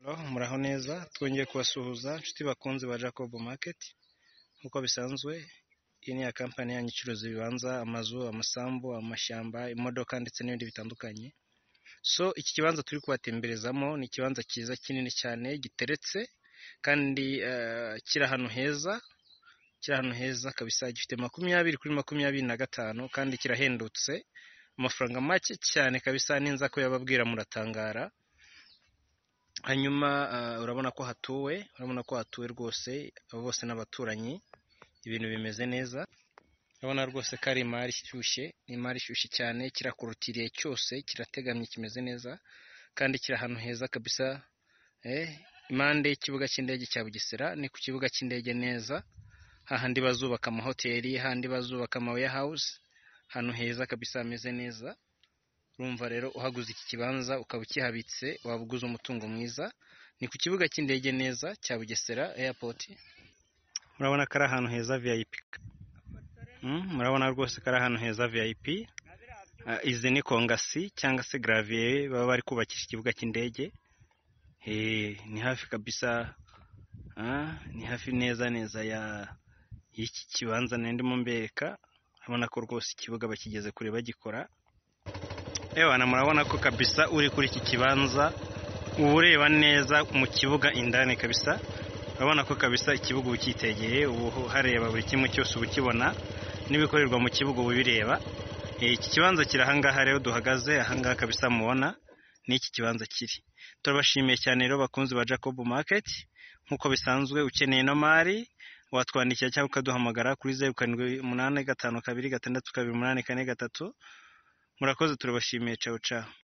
Muraho neza twongeye kubasuhuza inshuti bakunzi ba Jacob market nk'uko bisanzwe iyi ni ya kampani yanyu icuruza ibibanza, amazu, amasambu, amashyamba, imodoka ndetse n'ibindi bitandukanye, so iki kibanza turi kubatemberezamo ni ikibanza cyiza kinini cyane giteretse kandi kiri ahantu heza, kiri ahantu heza kabisa gifite makumyabiri kuri makumyabiri na gatanu kandi kirahendutse amafaranga make cyane kabisa ninza kuyababwira muratangara, hanyuma urabona ko hatuwe, urabona ko hatuwe rwose bose n'abaturanyi ibintu bimeze neza, urabona rwose ko ari imari ishyushye, ni imari ishyushye cyane kirakorotiriye cyose kirategamye kimeze neza kandi kiri ahantu heza kabisa impande y'ikibuga cy'indege cya Bugesera ni ku kibuga cy'indege neza hahandi bazubaka amahoteli, hahandi bazubaka ama warehouse, ahantu heza kabisa hameze neza, urumva rero uhaguze iki kibanza ukaba ukihabitse waba uguze umutungo mwiza, ni ku kibuga cy'indege neza cya Bugesera airport, murabona ko ari ahantu heza VIP, murabona rwose ko ari ahantu heza VIP, izi ni kongasi cyangwa se gravier baba bari kubakisha ikibuga cy'indege, ni hafi kabisa ni hafi neza neza y'iki kibanza nari ndimo mbereka, urabona ko rwose ikibuga bakigeze kure bagikora, ewana murabona ko kabisa uri kuri iki kibanza uba ureba neza mu kibuga indani kabisa, urabona ko kabisa ikibuga uba ucyitegeye uba uhareba buri kimwe cyose uba ukibona n'ibikorerwa mu kibuga uba ubireba, iki kibanza kiri aha ngaha rero duhagaze, aha ngaha kabisa mubona ni iki kibanza kiri, turabashimiye cyane rero bakunzi ba Jacob market, nk'uko bisanzwe ukeneye ino mari watwandikira cyangwa ukaduhamagara kuri zeru karindwi umunani gatanu kabiri gatandatu kabiri umunani kane gatatu, murakoze turabashimiye cawu cawu.